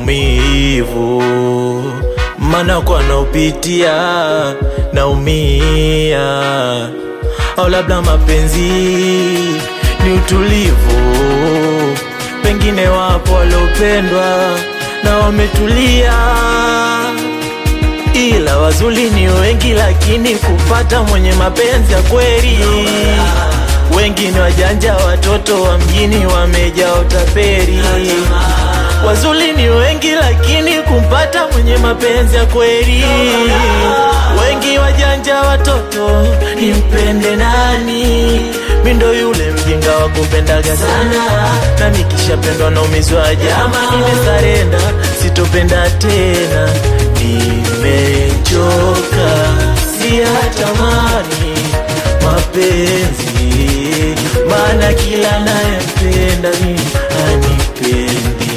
maumivu, maana kwa naupitia naumia, au labda mapenzi ni utulivu, pengine wapo waliopendwa na wametulia, ila wazuri ni wengi, lakini kupata mwenye mapenzi ya kweli wengi ni wajanja, watoto wa mjini wamejaa utaperi. Wazuri ni wengi, lakini kumpata mwenye mapenzi ya kweli wengi wajanja, watoto nimpende nani? Mi ndo yule mjinga wa kupendaga sana, na nikishapendwa naumizwa jama, nimesarenda sitopenda tena, nimechoka, siyatamani mapenzi maana kila nayempenda mi anipendi,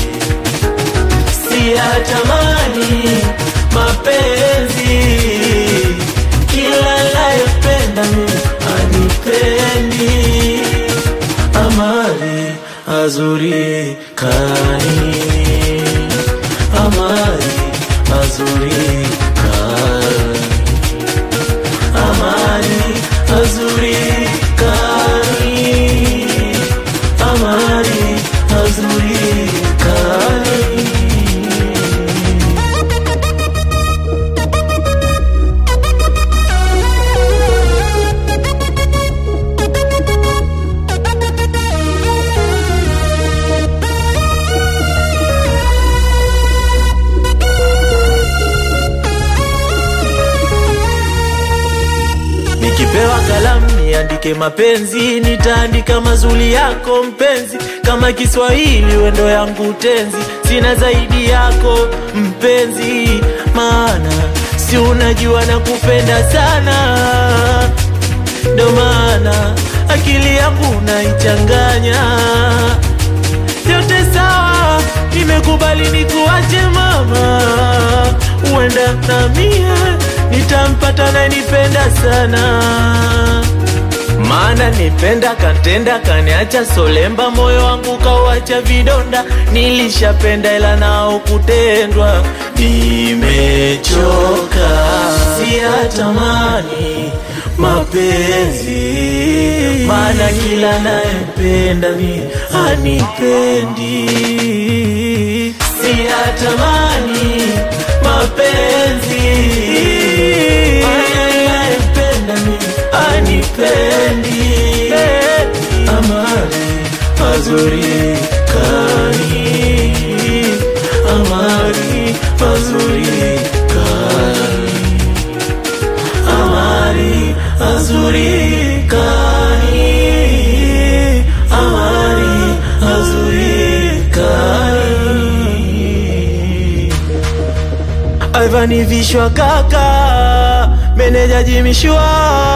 siyatamani mapenzi, kila nayempenda mi anipendi, amali azuri kani, amali azuri kani, amali azuri kani, amali azuri kani. Nikipewa kalamu niandike mapenzi, nitaandika mazuri yako mpenzi, kama Kiswahili wendo yangu tenzi, sina zaidi yako mpenzi, maana si unajua na kupenda sana, ndo maana akili yangu naichanganya yote sawa, nimekubali nikuache mama, uenda na mie nitampata nayenipenda sana, maana nipenda kantenda kaniacha solemba, moyo wangu kauacha vidonda, nilishapenda ila nao kutendwa, nimechoka, siyatamani mapenzi, maana kila nayempenda mi anipendi, siyatamani mapenzi, maana nayempenda mi anipendi, amani mazuri kani, amani mazuri kani amari azuri kani amari azuri kani Ivan vishwa kaka meneja jimishwa